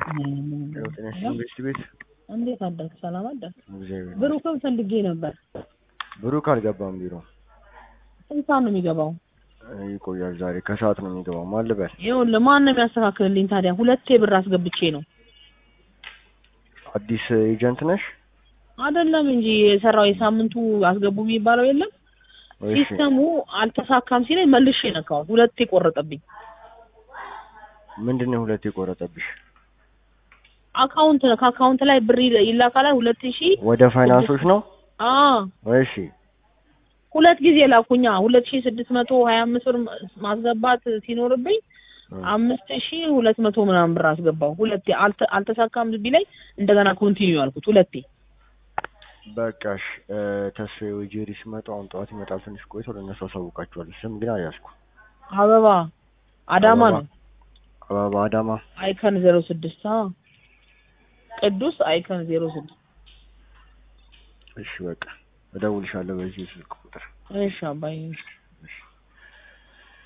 ያው ጤና ይስጥልኝ ቤት ቤት እንዴት አደርክ? ሰላም አደርክ? እግዚአብሔር ብሩክን ፈልጌ ነበር። ብሩክ አልገባም ቢሮ ስንት ሰዓት ነው የሚገባው? ይቆያል። ዛሬ ከሰዓት ነው የሚገባው። ማን ልበል? ይኸውልህ ማን ነው የሚያስተካክልልኝ ታዲያ? ሁለቴ ብር አስገብቼ ነው አዲስ ኤጀንት ነሽ? አይደለም እንጂ የሰራው የሳምንቱ አስገቡ የሚባለው የለም። እሺ ሲስተሙ አልተሳካም ሲለኝ መልሼ ነካው። ሁለቴ ቆረጠብኝ። ምንድን ነው ሁለት የቆረጠብሽ? አካውንት ከአካውንት ላይ ብር ይል- ይላካል ሁለት ሺህ ወደ ፋይናንሶች ነው? አዎ እሺ ሁለት ጊዜ ላኩኛ ሁለት ሺህ ስድስት መቶ ሀያ አምስት ብር ማስገባት ሲኖርብኝ አምስት ሺህ ሁለት መቶ ምናምን ብር አስገባው። ሁለቴ አልተ- አልተሳካም ቢለኝ እንደገና ኮንቲኒው ያልኩት ሁለቴ። በቃሽ። ተስፋዬ ወይ ጄሪ ሲመጡ አሁን ጠዋት ይመጣል። ትንሽ ቆይቶ ለእነሱ አሳውቃቸዋለሁ። ስም ግን አልያዝኩ። አበባ አዳማ አበባ። ነው አበባ አዳማ። አይከን ዜሮ ስድስት አዎ ቅዱስ አይከን ዜሮ ስድስት እሺ በቃ እደውልሻለሁ በዚህ ስልክ ቁጥር። እሺ አባዬ